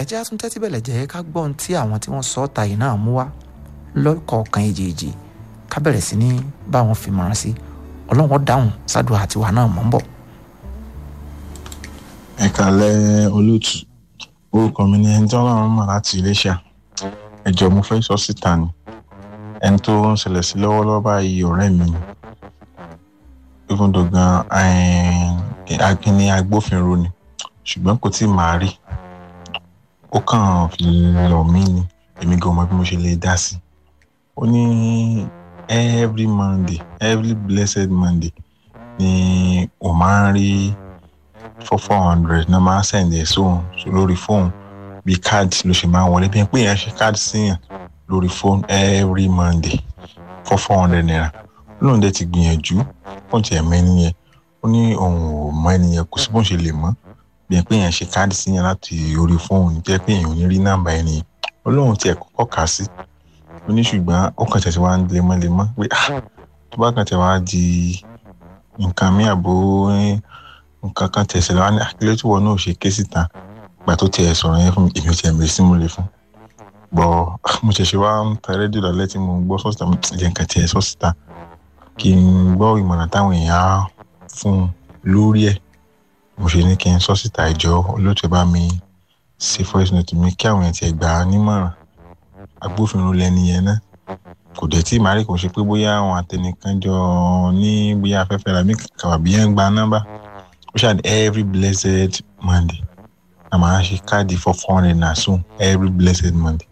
ẹjẹ́ àtún tẹ́tí bẹ̀lẹ̀ jẹ́ ká gbọ́ ohun tí àwọn tí wọ́n sọ ọ́ ta yìí náà mú wá lọ́kọ̀ọ̀kan èjèèjì ká bẹ̀rẹ̀ sí ní bá wọn fi mọ̀ràn sí ọlọ́run dáhùn sádùá àtiwá náà mọ̀ ń bọ̀. ẹ kàlẹ́ olóòtú orúkọ mi ni ẹni tí ọlọ́run mọ̀ láti iléṣà ẹjọ́ mo fẹ́ sọ síta ni ẹni tó ń ṣẹlẹ̀ sí lọ́wọ́lọ́wọ́ báyìí ọ̀rẹ́ mi ni even though gan akíní agbófinró ni ṣùgbọ́n kò tí ì máa rí ó kàn fi lọ̀ mí ni èmi gan mọ bí mo ṣe lè dá sí ó ní every monday every blessed monday ni ó máa ń rí four four hundred náà máa ń sẹ̀ǹdẹ̀ sóhun lórí fóònù bí káàdì ló ṣe máa ń wọlé bí pé èèyàn ṣe káàdì síyàn lórí fóònù every monday four four hundred naira lóun dẹ̀ ti gbìyànjú fún ti ẹ̀mọ́ ẹni yẹn ó ní òun ò mọ ẹni yẹn kò sí bóun ṣe lè mọ́ bí pé èèyàn ṣe káàdì síyàn láti orí fóònù jẹ́ pé èèyàn ò ní rí nọ́mbà ẹni yẹn ó lóun tiẹ̀ kọ́kọ́ kà á sí ó ní ṣùgbọ́n ó kàn tẹ̀sí wá ń lemọ́lemọ́ pé tó bá kàn tẹ̀ wá di nǹkan mí àbò nǹkan kan tẹ̀sí lọ́wọ́ ní akílẹ̀ tí wọn náà ṣe ké síta gbà tó tiẹ̀ sọ̀rọ̀ yẹn fún mi èmi ò tiẹ̀ mèrè sí mo lè fún bọ̀ mo ṣẹ̀ṣẹ̀ wá ń ta rédíò lálẹ́ tí mo gbọ́ sọ́sítà jẹ́ nǹkan tiẹ̀ sọ́sítà kí n gbọ́ ìmọ̀ràn táwọn èèyàn á fún un lórí ẹ̀ mo ṣe ní kí n sọ́sítà ìjọ olóòtú bá mi ṣe voice note mi kí àwọn èèyàn tiẹ̀ gbà á nímọ̀ràn agbófinró lẹni yẹn náà kò dẹ̀ tí màrí kò ṣe pé bóyá àwọn àtẹnìkan jọ ní bóyá afẹ́fẹ́ ra mí kàwábí yẹn ń gba nọ́mbà ó ṣàdé every blessed monday a máa ń ṣe káàdì for four hundred naira soon every blessed monday